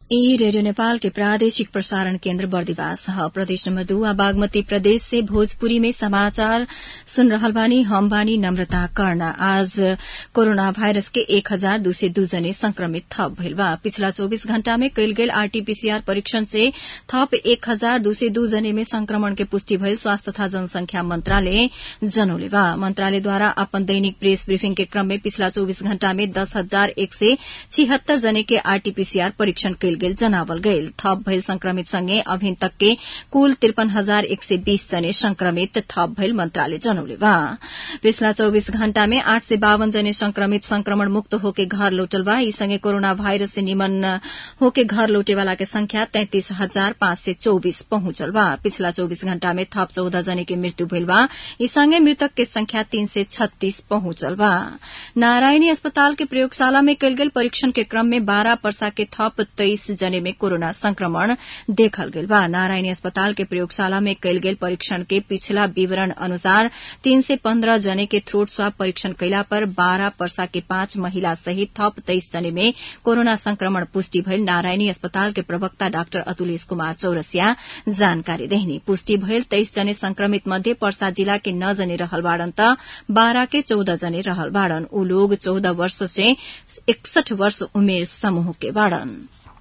ई रेडियो नेपाल के प्रादेशिक प्रसारण केन्द्र बर्दिवास ह प्रदेश नम्बर दू आ बागमती प्रदेश से भोजपुरी में समाचार सुन रहल बानी हम बानी नम्रता कर्ण आज कोरोना वायरस के एक हजार दू सय दू जने संक्रमित थप भइल बा पिछला चौबीस घण्टा में कयल गेल आरटीपीसीआर परीक्षण से थप एक हजार दू सय दू जने में संक्रमण के पुष्टि भइल स्वास्थ्य तथा जनसंख्या मन्त्रालय जनौले बा मन्त्रालयद्वारा अपन दैनिक प्रेस ब्रिफिङ के क्रम में पिछला चौबीस घण्टा में दस हजार एक सय छिहत्तर जने के आरटीपीसीआर परीक्षण कयल गेल जनावल गयल थप भइल संक्रमित सँगै अभिन तक के कुल त्रिपन हजार एक सय बीस जने संक्रमित थप भइल मन्त्रालय जनौले बा पिछला चौबीस घण्टा में आठ सय बावन जने संक्रमित संक्रमण मुक्त होके घर लौटल बा यी सँगै कोरोना वायरस से निमन होके घर लौटेवाला के संख्या तैंतिस हजार पाँच सय चौबिस पहुंचल बा पिछला चौबीस घण्टा में थप चौध जने के मृत्यु भइल बा यी सँगै मृतक के संख्या तीन सय छत्तीस पहुंचल बा नारायणी अस्पताल के प्रयोगशाला में कयल गेल परीक्षण के क्रम में बारह पर्सा के थप तेइस जने में कोरोना संक्रमण देखल गेल बा नारायणी अस्पताल के प्रयोगशाला में कयल गेल परीक्षण के पिछला विवरण अनुसार तीन सय पन्ध्र जने के थ्रोट स्वाब परीक्षण कयला पर बाह्र पर्सा के पाँच महिला सहित थप तेइस जने में कोरोना संक्रमण पुष्टि भइल नारायणी अस्पताल के प्रवक्ता डाक्टर अतुलेश कुमार चौरसिया जानकारी देहनी पुष्टि भइल तेइस जने संक्रमित मध्ये पर्सा जिला के नौ जने रहल बाड़न त बाह्र के चौध जने रहल बाड़न ऊ लोग चौध वर्ष से एकसठ वर्ष उमेर समूह के बाड़न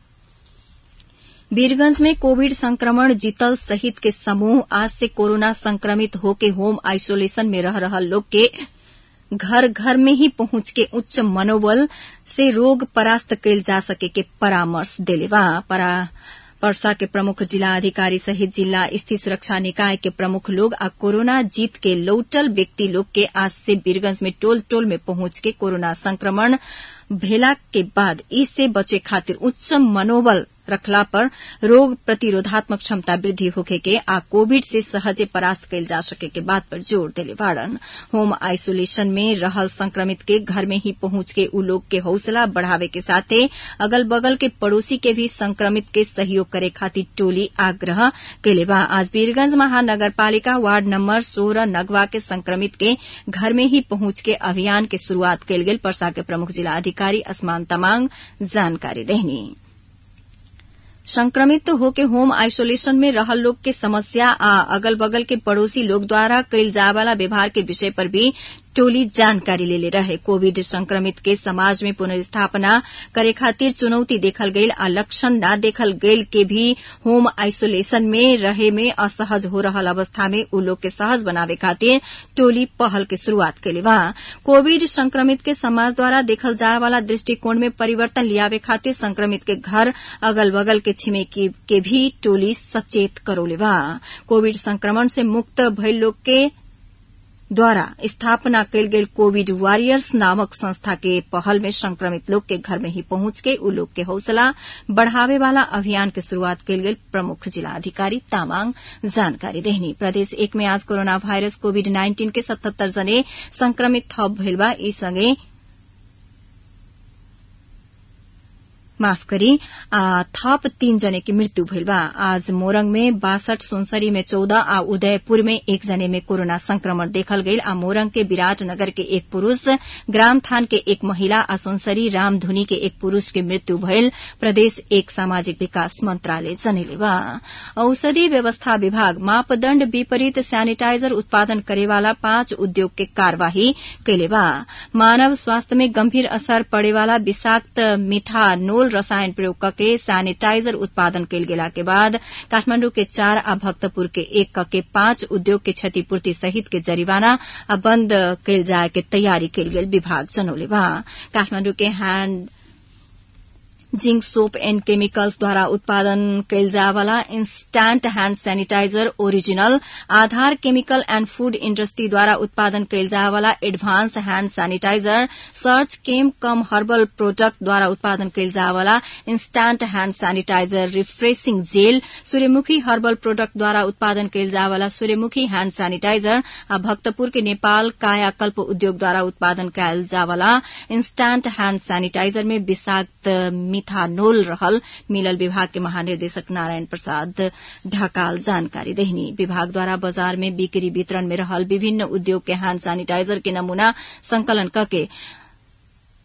वीरगंज में कोविड संक्रमण जीतल सहित के समूह आज से कोरोना संक्रमित होके होम आइसोलेशन में रह रहल लोग के घर घर में ही पहुंच के उच्च मनोबल से रोग परास्त कैल जा सके के परामर्श देले बा पर्सा के प्रमुख जिला अधिकारी सहित जिला स्थित सुरक्षा निकाय के प्रमुख लोग आ कोरोना जीत के लौटल व्यक्ति लोग के आज से वीरगंज में टोल टोल में पहुंच के कोरोना संक्रमण भेला के बाद इससे बचे खातिर उच्च मनोबल रखला पर रोग प्रतिरोधात्मक क्षमता वृद्धि होखे के आ कोविड से सहजे परास्त कैल जा सके के बात पर जोर देले बाड़न होम आइसोलेशन में रहल संक्रमित के घर में ही पहुंच के उ लोग के हौसला बढ़ावे के साथे अगल बगल के पड़ोसी के भी संक्रमित के सहयोग करे खातिर टोली आग्रह कैले बा आज वीरगंज महानगरपालिका वार्ड नंबर सोलह नगवा के संक्रमित के घर में ही पहुंच के अभियान के शुरूआत कैल गेल पर्सा के प्रमुख जिला अधिकारी असमान तमांग जानकारी देहनी संक्रमित होके होम आइसोलेशन में रहल लोग के समस्या आ अगल बगल के पड़ोसी लोग द्वारा कैल जाए वाला व्यवहार के विषय पर भी टोली जानकारी लेले रहे कोविड संक्रमित के समाज में पुनर्स्थापना करे खातिर चुनौती देखल गईल आ लक्षण न देखल गईल के भी होम आइसोलेशन में रहे में असहज हो रहल अवस्था में उ लोग के सहज बनावे खातिर टोली पहल के शुरूआत कैले बा कोविड संक्रमित के समाज द्वारा देखल जाए वाला दृष्टिकोण में परिवर्तन लियावे खातिर संक्रमित के घर अगल बगल के छिमेकी के भी टोली सचेत करौले बा कोविड संक्रमण से मुक्त भइल लोग के द्वारा स्थापना कैल गेल कोविड वॉरियर्स नामक संस्था के पहल में संक्रमित लोग के घर में ही पहुंच के उ लोग के हौसला बढ़ावे वाला अभियान के शुरूआत कैल गेल प्रमुख जिला अधिकारी तामाङ जानकारी देहनी प्रदेश एक में आज कोरोना वायरस कोविड नाइन्टीन के सतहत्तर जने संक्रमित थप भइल बा यी सँगै माफ करी आ, थप तीन जने की मृत्यु भइल बा आज मोरंग में बासठ सुनसरी में चौदह आ उदयपुर में एक जने में कोरोना संक्रमण देखल गईल आ मोरंग के विराटनगर के एक पुरूष ग्राम थान के एक महिला आ सुनसरी रामधुनी के एक पुरूष के मृत्यु भइल प्रदेश एक सामाजिक विकास मंत्रालय जनेले बा औषधि व्यवस्था विभाग मापदण्ड विपरीत सैनिटाइजर उत्पादन करेवाला पाँच उद्योग के कार्यवाही कैले बा मानव स्वास्थ्य में गंभीर असर पड़ेवाला विषाक्त मिथानोल रसायन प्रयोग करके सैनिटाइजर उत्पादन कैल गेला के बाद काठमांडू के चार आ भक्तपुर के एक कके पांच उद्योग के क्षतिपूर्ति सहित के जरिवाना आ बंद कैल जाए के तैयारी कैल गेल विभाग जनौले बा काठमांडू के hand zinc soap and chemicals द्वारा उत्पादन कैल जावाला instant hand sanitizer original Aadhar chemical and food industry द्वारा उत्पादन कैल जावाला advance hand sanitizer search chem cum herbal product द्वारा उत्पादन कैल जावाला instant hand sanitizer refreshing gel Suryamukhi herbal product द्वारा उत्पादन कैल जावाला सूर्यमुखी हैंड सैनिटाइजर आ भक्तपुर के नेपाल कायाकल्प उद्योग द्वारा उत्पादन कैल जावाला इंस्टैंट हैंड सैनिटाइजर में विषाक्त मिथानोल रहल मिलल विभाग के महानिर्देशक नारायण प्रसाद ढकाल जानकारी देहनी विभाग द्वारा बाजार में बिक्री वितरण में रहल विभिन्न उद्योग के हैंड सैनिटाइजर के नमूना संकलन करके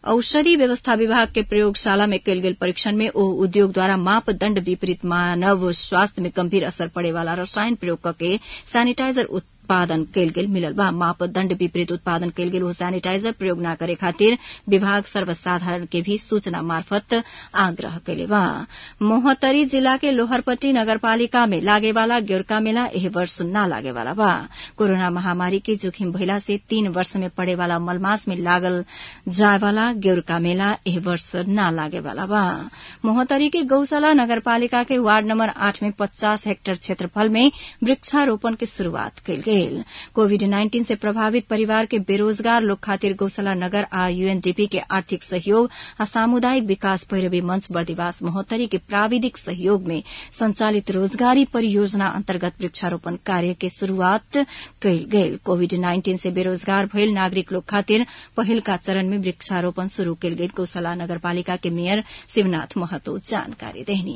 औषधि व्यवस्था विभाग के प्रयोगशाला में कयल गेल परीक्षण में ओ उद्योग द्वारा मापदण्ड विपरीत मानव स्वास्थ्य में गंभीर असर पड़े वाला रसायन प्रयोग करके सैनिटाइजर उत्पादन कयल गेल मिलल बा मापदण्ड विपरीत उत्पादन कयल गेल ओ सैनिटाइजर प्रयोग न करे खातिर विभाग सर्वसाधारण के भी सूचना मार्फत आग्रह कैले बा मोहतरी जिला के लोहरपट्टी नगरपालिका में लागे वाला गेरका मेला एह वर्ष न लागे वाला बा कोरोना महामारी के जोखिम भइला से तीन वर्ष में पड़े वाला मलमास में लागल जाय वाला गेरका मेला एह वर्ष न लागे वाला बा मोहतरी के गौशाला नगरपालिका के वार्ड नंबर आठ में पचास हेक्टेयर क्षेत्रफल में वृक्षारोपण की शुरूआत कयल गेल कोविड नाइन्टीन से प्रभावित परिवार के बेरोजगार लोग खातिर गौशाला नगर आ यूएनडीपी के आर्थिक सहयोग आ सामुदायिक विकास पैरवी मंच बर्दिवास महोत्तरी के प्राविधिक सहयोग में संचालित रोजगारी परियोजना अंतर्गत वृक्षारोपण कार्य के शुरूआत कयल गेल कोविड नाइन्टीन से बेरोजगार भयल नागरिक लोग खातिर पहिलका चरण में वृक्षारोपण शुरू कयल गेल गौशाला नगरपालिका के मेयर शिवनाथ महतो जानकारी देहनी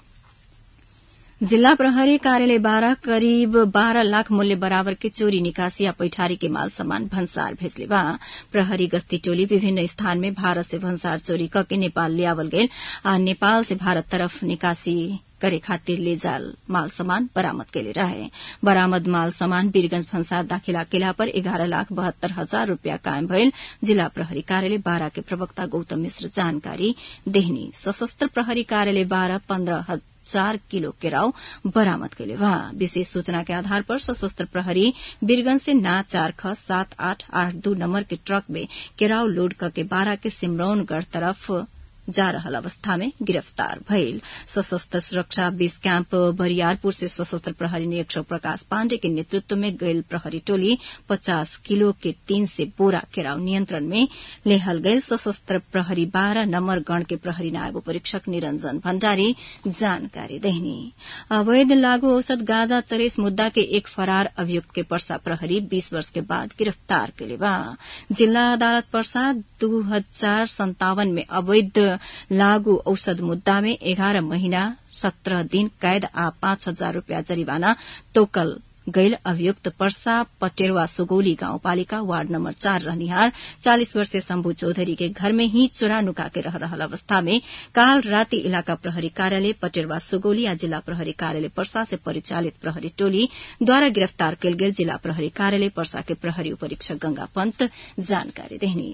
जिल्ला प्रहरी कार्यालय बाह्र करिब बाह्र लाख मूल्य बराबर के चोरी निकासी या पैठारी के माल सामान भन्सार भेजले बा प्रहरी गस्ती टोली विभिन्न स्थान में भारत से भन्सार चोरी करके नेपाल लियावल गेल आ नेपाल से भारत तरफ निकासी करे खातिर ले जाल माल सामान बरामद केले रहे बरामद माल सामान वीरगंज भन्सार दाखिला केला पर एघार लाख बहत्तर हजार रूपियाँ कायम भयल जिल्ला प्रहरी कार्यालय बाह्र के प्रवक्ता गौतम मिश्र जानकारी देहनी सशस्त्र प्रहरी कार्यालय बाह्र पन्ध्र चार किलो केराव बरामद कैले बा विशेष सूचना के आधार पर सशस्त्र प्रहरी वीरगंज से ना चार ख सात आठ आठ दू नंबर के ट्रक में केराव लोड करके बारह के सिमरौनगढ़ तरफ जा रहल अवस्था में गिरफ्तार भइल सशस्त्र सुरक्षा बेस कैंप बरियारपुर से सशस्त्र प्रहरी निरीक्षक प्रकाश पाण्डे के नेतृत्व में गयल प्रहरी टोली पचास किलो के तीन से बोरा केराव नियंत्रण में लेहल गयल सशस्त्र प्रहरी बाह्र नम्बर गण के प्रहरी नायब परीक्षक निरंजन भण्डारी जानकारी देहनी अवैध लागू औषध गांजा चरेस मुद्दा के एक फरार अभियुक्त के पर्सा प्रहरी बीस वर्ष के बाद गिरफ्तार केले बा जिल्ला अदालत पर्सा दू हजार सन्तावन में अवैध लागू औषध मुद्दा में एघार महीना सत्रह दिन कैद आ पाँच हजार रूपियाँ जरिवाना तोकल गैल अभियुक्त पर्सा पटेरवा सुगौली गाउँपालिका वार्ड नम्बर चार रहनिहार चालिस वर्षीय शम्भू चौधरी के घर में ही चोरा नुका के रह रहल अवस्था में काल राति इलाका प्रहरी कार्यालय पटेरवा सुगौली आ जिला प्रहरी कार्यालय पर्सा से परिचालित प्रहरी टोली द्वारा गिरफ्तार कयल गेल जिला प्रहरी कार्यालय पर्सा के प्रहरी उपरीक्षक गंगा पंत जानकारी देहनी